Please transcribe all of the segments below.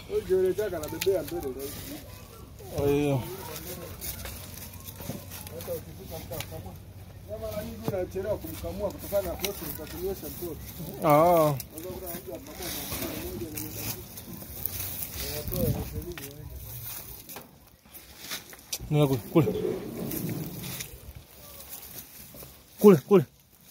Ukielekea kanabebea mbele rahisi. Kwa hiyo Hata ukifika mtakamua. Ya mara nyingi unachelewa kumkamua kutokana na process za kunywesha mtoto. ah, Sasa kuna mtu akamua kwa mkono mmoja na mwingine. Anatoa elfu mbili wengi. nenda kule kule kule kule.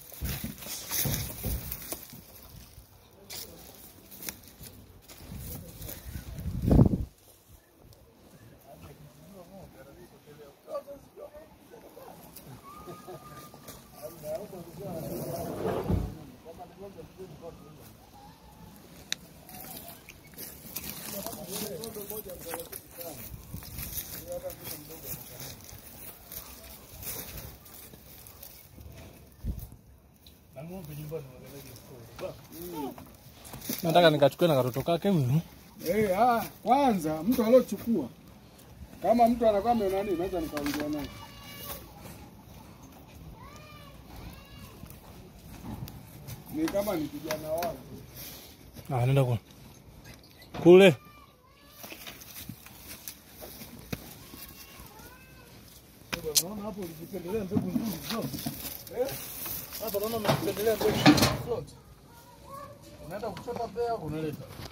Nataka nikachukue na katoto kake huyu. Eh, ah, kwanza mtu aliochukua kama mtu anakuwa amenani, naweza nikaongea naye. Ni kama ni kijana wangu. Ah, nenda kule kule. Naona hapo ulijipendelea mbegu nzuri zote. Eh? Hapa naona umejipendelea mbegu nzuri zote. Unaenda kuchota pea unaleta.